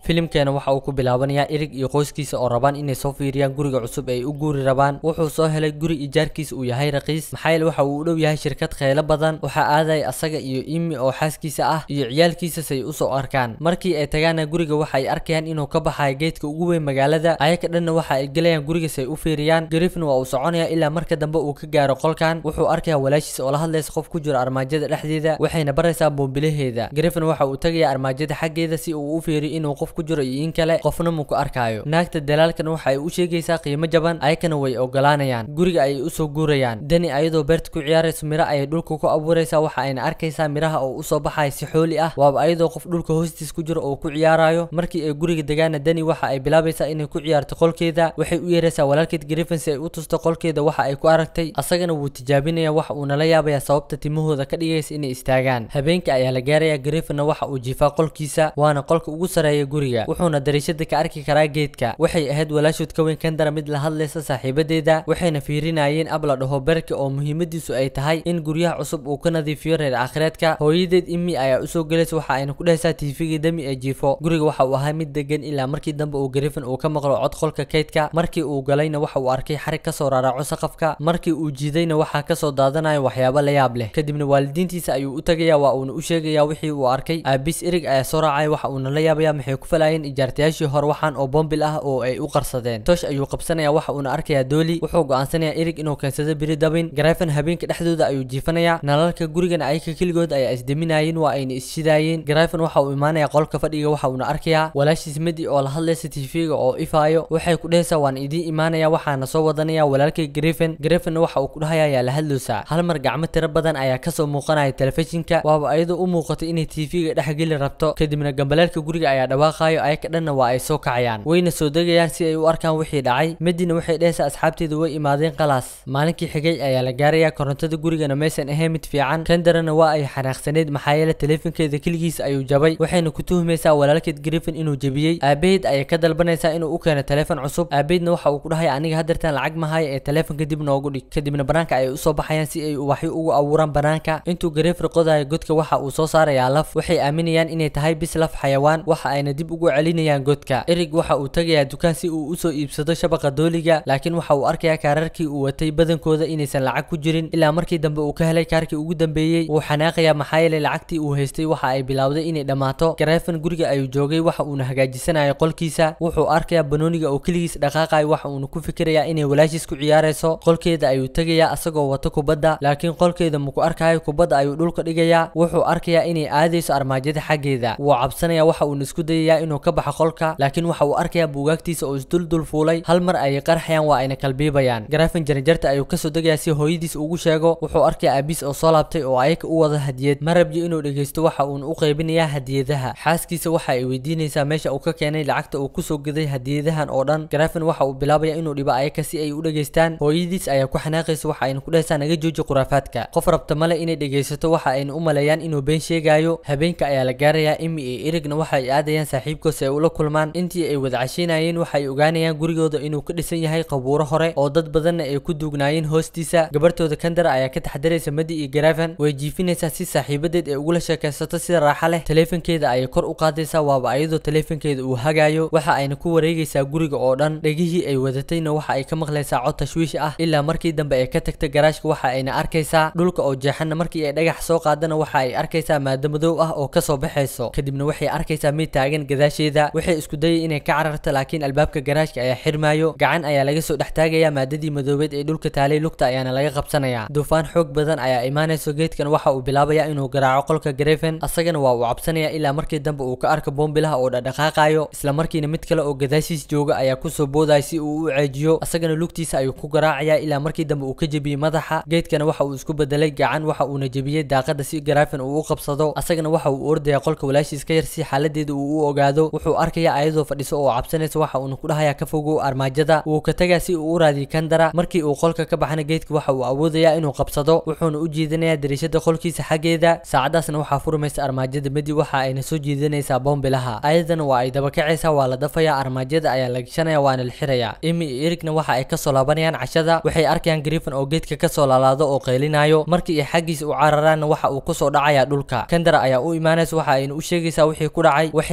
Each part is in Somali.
filimkeena waxa uu ku bilaabanayaa erig iyo qoyskiisa oo rabaan inay soo fiiriyaan guriga cusub ay u guuri rabaan wuxuu soo helay guri ijaarkiisa uu yahay raqiis maxaa yeele waxa uu u dhow yahay shirkad kheylo badan waxaa aadaya asaga iyo imi oo xaaskiisa ah iyo ciyaalkiisa say usoo arkaan markii ay tagaana guriga waxa ay arkayaan inuu ka baxayo geedka ugu weyn magaalada ayaka dhanna waxa ay gelayaan guriga say u fiiriyaan griffin waa uu soconaya ilaa marka dambe uu ka gaaro qolkan wuxuu arkayaa walaashiisa oo la hadlaysa qof ku jiro armaajada dhexdeeda waxayna baraysaa boombilaheeda griffin waxa uu tagayaa armaajada xaggeeda si uu u fiiriyo inuu qof ku jiro iyo in kale qofna mu ku arkaayo naagta dalaalkan waxa ay u sheegaysaa qiimo jaban ayakana way ogolaanayaan guriga ayay usoo guurayaan dani ayadoo beerta ku ciyaarayso miro ayay dhulka ku abuuraysaa waxa ayna arkaysaa miraha oo usoo baxaya si xooli ah waaba ayadoo qof dhulka hoostiis ku jiro oo ku ciyaarayo markii ay guriga degaana dani waxa ay bilaabaysaa inay ku ciyaarto qolkeeda waxay u yeeraysaa walaalkeed griffin si ay u tusto qolkeeda waxa ay ku aragtay asagana wuu tijaabinaya waxa uuna la yaabayaa sababta timahooda ka dhigaysa inay istaagaan habeenka ayaa la gaaraya griffinna waxa uu jiifaa qolkiisa waana qolka ugu sareeya guriga wuxuuna dariishada ka arki karaa geedka waxay ahayd walaashood ka weyn kandara mid la hadlaysa saaxiibadeeda waxayna fiirinayeen ab la dhaho berka oo muhiimadiisu ay tahay in guryaha cusub uu ka nadiifiyo reer aakhireedka hooyadeed imi ayaa usoo gelaysa waxa ayna ku dhehaysaa tiifigii dami ee jiifo guriga waxa uu ahaa mid degan ilaa markii dambe uu griffin uu ka maqlo cod qolka kaydka markii uu galayna waxa uu arkay xarig kasoo raaraaco saqafka markii uu jiidayna waxaa kasoo daadanayo waxyaabo la yaab leh kadibna waalidiintiisa ayuu u tagayaa waa uuna u sheegayaa wixii uu arkay aabis erig ayaa soo raacaya waxa uuna la yaabaya maxay ku falayeen ijaartayaashii hore waxaan oo bombil ah oo ay u qarsadeen tosh ayuu qabsanaya waxa uuna arkayaa dooli wuxuu go'aansanaya erig inuu keensado biri dabin griffin habeenka dhexdooda ayuu jiifanayaa nalalka gurigana ayaka keligood ayaa isdeminayeen waa ayna isshidaayeen griffin waxa uu imaanaya qolka fadhiga waxa uuna arkayaa walaashiis medi oo la hadlaysa tv-ga oo ifaayo waxay ku dhehaysaa waan idiin imaanaya waxaana soo wadanaya walaalkay griffin griffinna waxa uu ku dhahaya yaa la hadloosaa hal mar gacmo tiro badan ayaa kasoo muuqanaya telefishinka waaba ayadoo u muuqatay inay tv-ga dhex geli rabto kadibna gambaleelka guriga ayaa dhawaaqayo ayaka dhanna waa ay soo kacayaan wayna soo degayaan si ay u arkaan wixii dhacay medina waxay dhehaysaa asxaabteeda way imaadeen qalaas maalinkii xigay ayaa la gaaraya korontada gurigana maysan ahayn mid fiican kandarana waa ay xanaaqsaneyd maxaa yeele teleefonkeeda keligiis ayuu jabay waxayna ku tuhmaysaa walaalkeed griffin inuu jebiyey aabaheed ayay ka dalbanaysaa inuu u keeno teleefon cusub aabaheedna waxa uu ku dhahaya aniga hadeertaan lacag mahaya ee teleefonka dib noogu dhig kadibna banaanka ayay usoo baxayaan si ay waxyo ugu abuuraan banaanka intuu griffin qodayo godka waxa uu soo saarayaa laf waxay aaminayaan inay tahay bis laf xayawaan waxa ayna dib ugu celinayaan godka erig waxa uu tagayaa dukaan si uu usoo iibsado shabaqa dooliga laakiin waxa uu arkayaa kaararkii uu watay badankooda inaysan lacag ku jirin ilaa markii dambe uu ka helay kaarkii ugu dambeeyey wuu xanaaqayaa maxaa yeelay lacagtii uu haystay waxa ay bilowday inay dhammaato griffin guriga ayuu joogay waxa uuna hagaajisanayo qolkiisa wuxuu arkayaa banooniga oo keligiis dhaqaaqayo waxa uuna ku fikirayaa inay walaashiis ku ciyaarayso qolkeeda ayuu tegayaa asagoo wato kubadda laakiin qolkeeda maku arkayo kubadda ayuu dhulka dhigayaa wuxuu arkayaa inay aadayso armaajada xaggeeda wuu cabsanaya waxa uuna isku dayayaa inuu ka baxo qolka laakiin waxa uu arkayaa buugaagtiisa oo isduldul fuulay hal mar ayay qarxayaan waa ayna kalbiibayaan griffin jaranjarta ayuu kasoo degayaa si hooyadiis ugu sheego wuxuu arkayaa aabiis oo soo laabtay oo ayaka u wada hadiyad ma rabyo inuu dhegeysto waxa uuna u qaybinayaa hadiyadaha xaaskiisa waxa ay weydiinaysaa meesha uu ka keenay lacagta uu kusoo gaday hadiyadahan oo dhan griffin waxa uu bilaabaya inuu dhibo ayaka si ay u dhegeystaan hooyadiis ayaa ku xanaaqaysa waxa ayna ku dhehaysaa naga jooji khuraafaadka qof rabta male inay dhegeysato waxa ayna u maleeyaan inuu been sheegayo habeenka ayaa la gaarayaa imi iyo erigna waxa ay aadayaan saaxiibkood si ay ula kulmaan intii ay wada cashaynayeen waxa ay ogaanayaan gurigooda inuu ka dhisan yahay qabuuro hore oo dad badanna ay ku duugnaayeen hoostiisa gabartooda kandara ayaa ka taxdiraysa madi iyo griffin way jiifinaysaa si saaxiibadeed ay ugula sheekaysato sida raaxa leh teleefonkeeda ayay kor u qaadaysaa waaba ayadoo teleefonkeeda uu hagayo waxa ayna ku wareegaysaa guriga oo dhan dhegihii ay wadatayna waxa ay ka maqlaysaa cod tashwiish ah ilaa markii dambe ay ka tagta garaashka waxa ayna arkaysaa dhulka oo jeexanna markii ay dhagax soo qaadana waxa ay arkaysaa maado madow ah oo kasoo baxayso kadibna waxay arkaysaa mid taagan gadaasheeda waxay isku dayay inay ka cararto laakiin albaabka garaashka ayaa xirmaayo gacan ayaa laga soo dhex taagaya maadadii madoobeed ee dhulka taalay lugta ayaana laga qabsanaya duufaan xoog badan ayaa imaanayso geedkan waxa uu bilaabaya inuu garaaco qolka griffin asagana waa uu cabsanaya ilaa markii dambe uu ka arko boombilaha oo dhadhaqaaqayo isla markiina mid kale oo gadaashiis jooga ayaa kusoo boodaya si uu u ceejiyo asagana lugtiisa ayuu ku garaacaya ilaa markii dambe uu ka jebiyey madaxa geedkana waxa uu isku bedelay gacan waxa uuna jebiyey daaqada si griffin uu u qabsado asagana waxa uu ordaya qolka walaashiis ka yar si xaaladeeda uu u ogaado wuxuu arkaya ayadoo fadhiso oo cabsanaysa waxa uuna ku dhahaya ka fogow armaajada wuu ka tagaa si uu u raadiyo kandara markii uu qolka ka baxana geedka waxa uu awoodayaa inuu qabsado wuxuuna u jiidanayaa dariishada qolkiisa xaggeeda saacadaasna waxaa furmaysa armaajada medi waxa ayna soo jiidanaysaa boombilaha ayadana waa ay dabakacaysaa waa la dafayaa armaajada ayaa la gashanaya waana la xirayaa imi iyo erigna waxa ay kasoo laabanayaan cashada waxay arkayaan griffin oo geedka kasoo laalaado oo qaylinayo markii ay xaggiisa u cararaanna waxa uu kusoo dhacaya dhulka kandara ayaa u imaanaysa waxa ayna u sheegaysaa wixii ku dhacay waxay aadayaan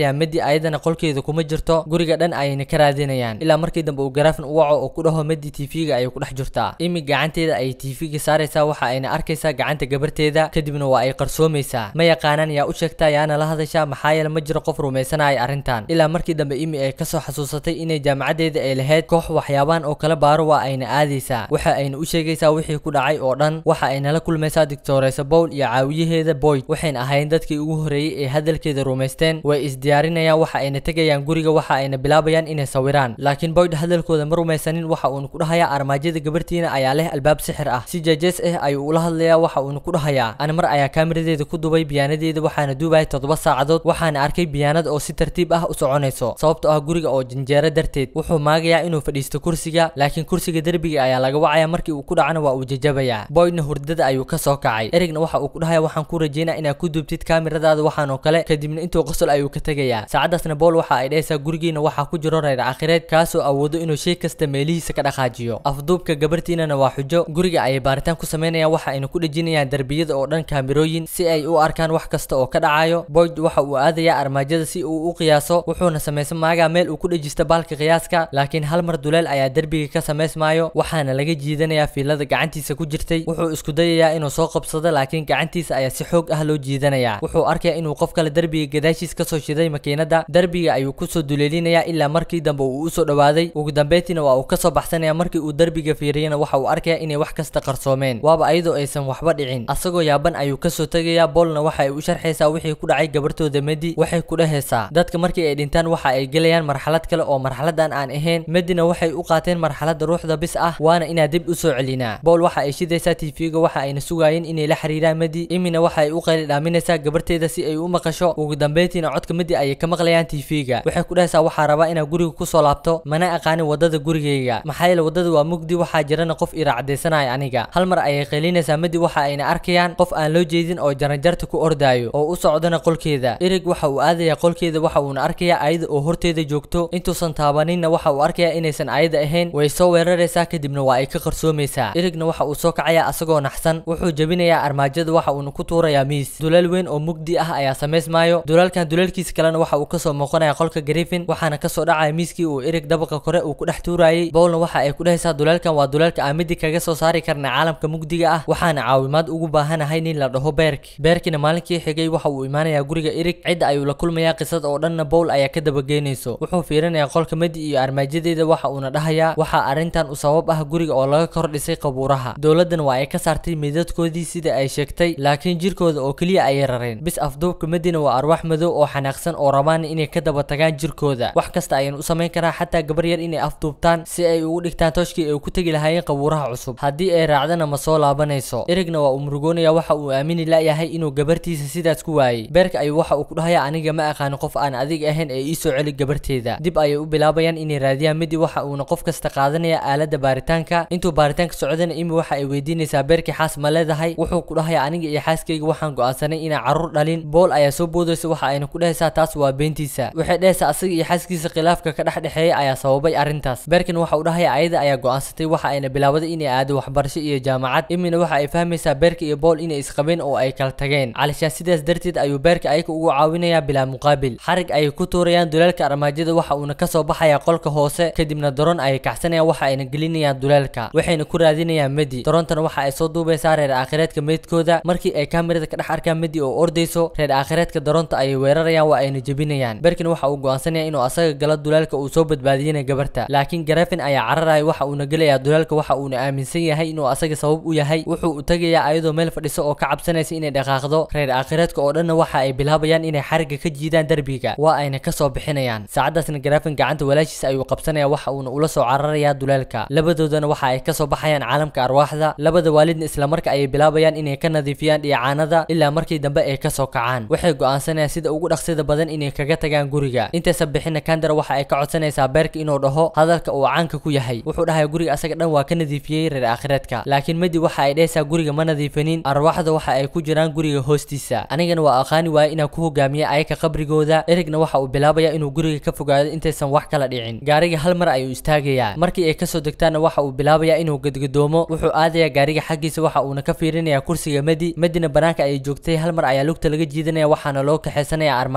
arkayaa medi ayadana qolkeeda kuma jirto guriga dhan ayayna ka raadinayaan ilaa markii dambe uu garaafin u waco oo ku dhaho medi tv-ga ayay ku dhex jirtaa imi gacanteeda ayay tv-ga saaraysaa waxa ayna arkaysaa gacanta gabarteeda kadibna waa ay qarsoomaysaa ma yaqaanaan yaa u sheegtaa yaana la hadashaa maxaa yeele ma jiro qof rumaysanaya arrintan ilaa markii dambe imi ay kasoo xasuusatay inay jaamacadeeda ay lahayd koox waxyaabaan oo kala baaro waa ayna aadaysaa waxa ayna u sheegaysaa wixii ku dhacay oo dhan waxa ayna la kulmaysaa doctoresa bowl iyo caawiyaheeda boyd waxayna ahayn dadkii ugu horreeyey ee hadalkeeda rumaysteen way isdiyaarinayaan waxa ayna tegayaan guriga waxa ayna bilaabayaan inay sawiraan laakiin boyd hadalkooda ma rumaysanin waxa uuna ku dhahayaa armaajada gabartiina ayaa leh albaab sixir ah si jejes ah ayuu ula hadlayaa waxa uuna ku dhahayaa ana mar ayaa kaamiradeeda ku dubay biyaanadeeda waxaana duubaya toddoba saacadood waxaana arkay biyaanad oo si tartiib ah u soconayso sababtoo ah guriga oo janjeero darteed wuxuu maagayaa inuu fadhiisto kursiga laakiin kursiga derbiga ayaa laga wacaya markii uu ku dhacana waa uu jajabayaa boydna hurdada ayuu ka soo kacay erigna waxa uu ku dhahaya waxaan ku rajeynaa inaad ku duubtid kaamiradaada waxaan oo kale kadibna intuu qosol ayuu ka tegayaa saacadaasna bool waxa ay dhahaysaa gurigiina waxaa ku jiro reer akhireed kaasoo awoodo inuu shay kasta meelihiisa ka dhaqaajiyo afduubka gabartiinana waa xujo guriga ayay baaritaan ku samaynayaan waxa ayna ku dhejinayaan derbiyada oo dhan kaamirooyin si ay u arkaan wax kasta oo ka dhacayo boyd waxa uu aadayaa armaajada si uu u qiyaaso wuxuuna samaysan maagaa meel uu ku dhejisto baalka qiyaaska laakiin hal mar duleel ayaa derbiga ka samaysmaayo waxaana laga jiidanayaa fiilada gacantiisa ku jirtay wuxuu isku dayayaa inuu soo qabsado laakiin gacantiisa ayaa si xoog ah loo jiidanayaa wuxuu arkayaa inuu qof kale derbiga gadaashiis kasoo shiday makiinada derbiga ayuu kusoo duleelinayaa ilaa markii dambe uu usoo dhawaaday ugu dambeyntiina waa uu kasoo baxsanaya markii uu derbiga fiiriyana waxa uu arkayaa inay wax kasta qarsoomeen waaba ayadoo aysan waxba dhicin asagoo yaaban ayuu kasoo tegayaa boolna waxa ay u sharxaysaa wixii ku dhacay gabartooda medi waxay ku dhehaysaa dadka markii ay dhintaan waxa ay gelayaan marxalad kale oo marxaladan aan ahayn medina waxay u qaateen marxalada ruuxda bis ah waana inaa dib usoo celinaa bool waxa ay shidaysaa tv-ga waxa ayna sugaayeen inay la xiriiraan medi imina waxa ay u qayli dhaaminaysaa gabarteeda si ay u maqasho ugu dambeyntiina codka medi ayay ka maqlayaan tv-ga waxay ku dhahaysaa waxaa rabaa inaa guriga kusoo laabto mana aqaanin wadada gurigayga maxaa yeele wadada waa mugdi waxaa jirana qof iraacdaysanaya aniga hal mar ayay qaylinaysaa medi waxa ayna arkayaan qof aan loo jeedin oo jaranjarta ku ordaayo oo u socdana qolkeeda erig waxa uu aadayaa qolkeeda waxa uuna arkayaa ayada oo horteeda joogto intuusan taabaninna waxa uu arkayaa inaysan ayada ahayn way soo weeraraysaa kadibna waa ay ka qarsoomaysaa erigna waxa uu soo kacayaa asagoo naxsan wuxuu jebinayaa armaajada waxa uuna ku tuurayaa miis dulaal weyn oo mugdi ah ayaa samaysmaayo dulaalkan dulaalkiisa kalena waxa uu kasoo muuqanaya qolka griffin waxaana kasoo dhacaya miiskii uu erig dabaqa kore uu ku dhex tuurayay bowlna waxa ay ku dhehaysaa dulaalkan waa dulaalka aan midi kaga soo saari karna caalamka mugdiga ah waxaana caawimaad ugu baahanahay nin la dhaho beerk beerkina maalinkii xigay waxa uu imaanayaa guriga erig cidda ayuu la kulmayaa qisad oo dhanna bowl ayaa ka dabageynayso wuxuu fiirinayaa qolka medi iyo armaajadeeda waxa uuna dhahayaa waxaa arrintan u sabab ah guriga oo laga kor dhisay qabuuraha dowladdan waa ay ka saartay midadkoodii sida ay sheegtay laakiin jirkooda oo keliya ayay rareen bis afduubka medina waa arwaax madow oo xanaaqsan oo rabaan inay ka daba tagaan jirkooda wax kasta ayaan u samayn karaa xataa gabar yar inay afduubtaan si ay ugu dhigtaan tooshkii ay ku tegi lahaayeen qabuuraha cusub haddii ay raacdana ma soo laabanayso erigna waa uu murugoonaya waxa uu aamini layahay inuu gabartiisa sidaas ku waayey beerka ayuu waxa uu ku dhahayaa aniga ma aqaani qof aan adig ahayn ee iisoo celi gabarteeda dib ayay u bilaabayaan inay raadiyaan midi waxa uuna qof kasta qaadanaya aalada baaritaanka intuu baaritaanka socdana imi waxa ay weydiinaysaa beerkii xaas ma leedahay wuxuu ku dhahayaa aniga iyo xaaskayga waxaan go'aansanay inaan carruur dhalin bool ayaa soo boodaysa waxa ayna ku dhehaysaa taas waa beentiisa waxay dhehaysaa asaga iyo xaaskiisa khilaafka ka dhex dhexeeya ayaa sababay arrintaas beerkin waxa uu dhahayaa ayada ayaa go'aansatay waxa ayna bilaabaday inay aado waxbarasho iyo jaamacad imina waxa ay fahmaysaa beerka iyo bool inay isqabeen oo ay kala tageen calishaan sidaas darteed ayuu beerka ayaga ugu caawinayaa bilaa muqaabil xarig ayay ku tuurayaan dulaalka armaajada waxa uuna kasoo baxayaa qolka hoose kadibna daroon ayay kacsanayaan waxa ayna gelinayaan dulaalka waxayna ku raadinayaan medi daroontana waxa ay soo duubaysaa reer aakhireedka meydkooda markii ay kaamirada ka dhex arkaan medi oo ordayso reer aakhireedka daroonta ayay weerarayaan waa ayna jebinayaan beerkin waxa uu go'aansanaya inuu asaga galo dulaalka uu soo badbaadiyana gabarta laakiin garafin ayaa cararaya waxa uuna gelayaa dulaalka waxa uuna aaminsan yahay inuu asaga sabab u yahay wuxuu u tegayaa ayadoo meel fadhiso oo ka cabsanaysa inay dhaqaaqdo reer aakhireedka oo dhanna waxa ay bilaabayaan inay xariga ka jiidaan derbiga waa ayna kasoo bixinayaan saacadaasna garafin gacanta walaashiisa ayuu qabsanaya waxa uuna ula soo cararayaa dulaalka labadoodana waxa ay kasoo baxayaan caalamka arwaaxda labada waalidna islamarka ayay bilaabayaan inay ka nadiifiyaan dhiicaanada ilaa markii dambe ay kasoo kacaan waxay go'aansanayaan sida ugu dhaqsida badan inay kaga tagaan guriga intaysan bixina kandara waxa ay ka codsanaysaa beerka inuu dhaho hadalka uu caanka ku yahay wuxuu dhahay guriga asaga dhan waa ka nadiifiyey reer aakhireedka laakiin medi waxa ay dhehaysaa guriga ma nadiifanin arwaaxda waxa ay ku jiraan guriga hoostiisa anigana waa aqaani waaya inaan ku hogaamiya ayaka qabrigooda erigna waxa uu bilaabaya inuu guriga ka fogaado intaysan wax kala dhicin gaariga hal mar ayuu istaagayaa markii ay kasoo degtaana waxa uu bilaabayaa inuu gadgadoomo wuxuu aadayaa gaariga xaggiisa waxa uuna ka fiirinayaa kursiga medi medina banaanka ayay joogtay hal mar ayaa lugta laga jiidanaya waxaana loo kaxaysanaya armaajada xaggeeda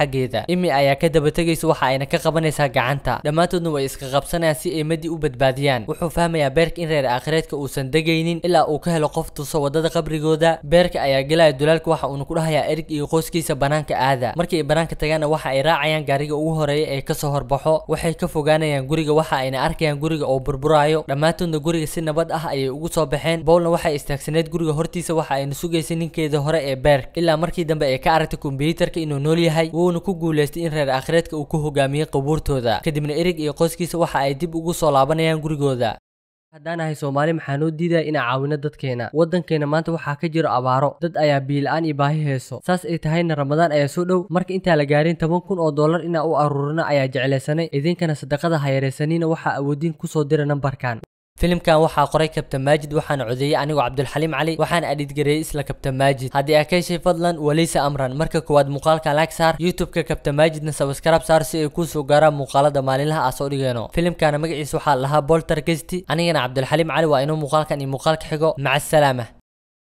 xaggeeda imi ayaa ka daba tegaysa waxa ayna ka qabanaysaa gacanta dhammaantoodna way iska qabsanayaan si ay madi u badbaadiyaan wuxuu fahmayaa beerka in reer aakhireedka uusan degaynin ilaa uu ka helo qof tuso wadada qabrigooda beerka ayaa gelaya dulaalka waxa uuna ku dhahayaa erig iyo qoyskiisa banaanka aada markii ay banaanka tagaana waxa ay raacayaan gaariga ugu horeeya ee kasoo horbaxo waxay ka fogaanayaan guriga waxa ayna arkayaan guriga oo burburaayo dhammaantoodna guriga si nabad ah ayay ugu soo baxeen bowlna waxay istaagsaneed guriga hortiisa waxa ayna sugaysay ninkeeda hore ee beerk ilaa markii dambe ay ka aragtay kombiyuutarka inuu nool yahay wuuna ku guulaystay in reer aakhireedka uu ku hogaamiyey qubuurtooda kadibna erig iyo qoyskiisa waxa ay dib ugu soo laabanayaan gurigooda haddaan ahay soomaali maxaa noo diidaya inaan caawino dadkeena waddankeena maanta waxaa ka jiro abaaro dad ayaa biila-aan iyo baahi heeso saas ay tahayna ramadaan ayaa soo dhow marka intaa la gaarin toban kun oo dollar inaa u aruurino ayaa jeclaysanay idinkana sadaqada ha yaraysanina waxaa awoodiin kusoo dira nambarkan filimkan waxaa qoray kabtan maajid waxaana codeeyey anigoo cabdulxaliim cali waxaana adhidgareeyey isla kabtan maajid haddii aa ka heshay fadlan waleysa amran marka koowaad muuqaalka laag saar youtube-ka kabtan maajidna sabaskarab saar si ay kuu soo gaaraan muuqaalada maalinlaha aa soo dhigeeno filimkana magaciisa waxaa lahaa bolter gesti anigana cabdulxaliim cali waa inuu muuqaalkan iyo muuqaalka xigo maca asalaama